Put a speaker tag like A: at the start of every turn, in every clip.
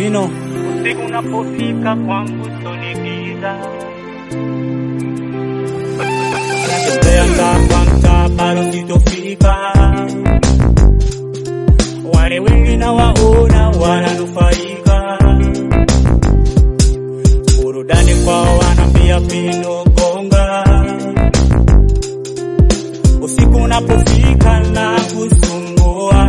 A: original.
B: Usiku unapofika kwangu sonigiza
A: Natembea mtaa kwa mtaa bado sitofika. Wale wengi na waona wananufaika, burudani kwao wanaambia pindo gonga. Usiku unapofika na kusumbua,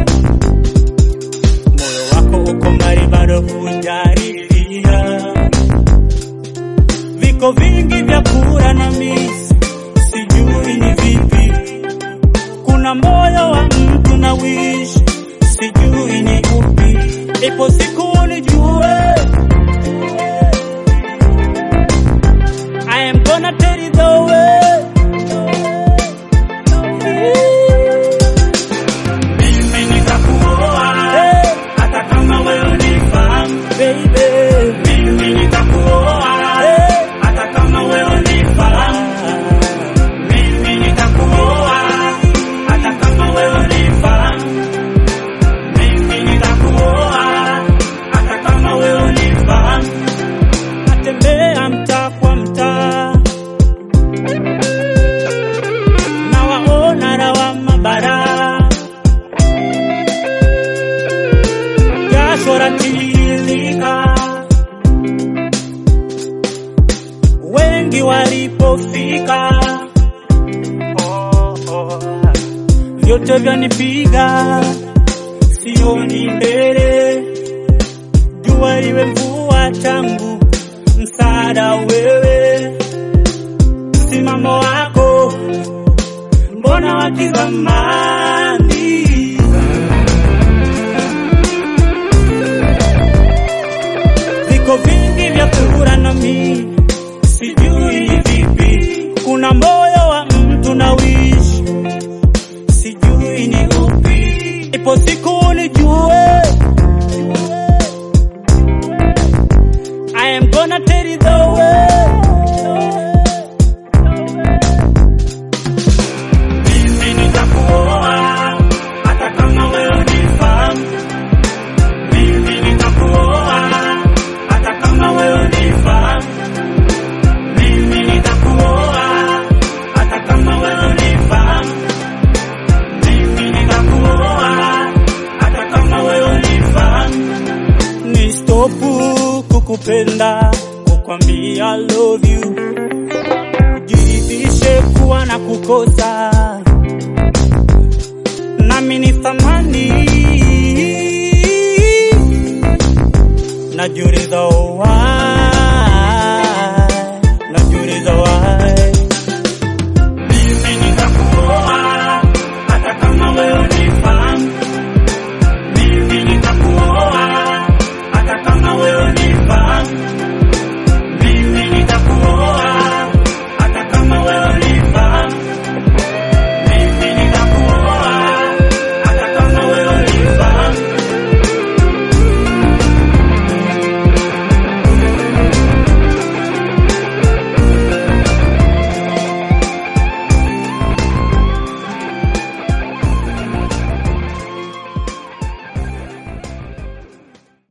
A: moyo wako uko mbali, bado hujaridhia. Viko vingi vya kura na misi, sijui ni vipi. Kuna moyo wa mtu na wish, sijui ni upi. Ipo siku unijue, I am gonna tell you the way.
B: mimi nitakuoa
A: Hey,
B: hata kama wewe unifahamu
A: baby.
B: mimi nitakuoa
A: Hey.
B: hata kama wewe unifahamu mimi nitakuoa hata kama wewe unifahamu mimi nitakuoa hata kama wewe unifahamu
A: natembea mtaa kwa mtaa, na waona lawama bara, jasho latiririka, wengi walipofika, oh, oh, vyote vyanipiga, sioni mbele jua liwe mvua changu, msaada wewe, msimamo wako mbona wa kizamani. Viko vingi vya kura na mi sijui vipi, kuna moyo wa mtu na wish, sijui ni upi, ipo siku unijue I am gonna tell you the way.
B: mimi nitakuoa hata kama wewe unifahamu mimi nitakuoa hata kama wewe unifahamu mimi nitakuoa hata kama wewe unifahamu mimi nitakuoa hata kama wewe unifahamu
A: Ni stopu kukupenda, kukwambia I love you. Jiridhishe kuwa na kukosa, nami ni thamani. Najiuliza why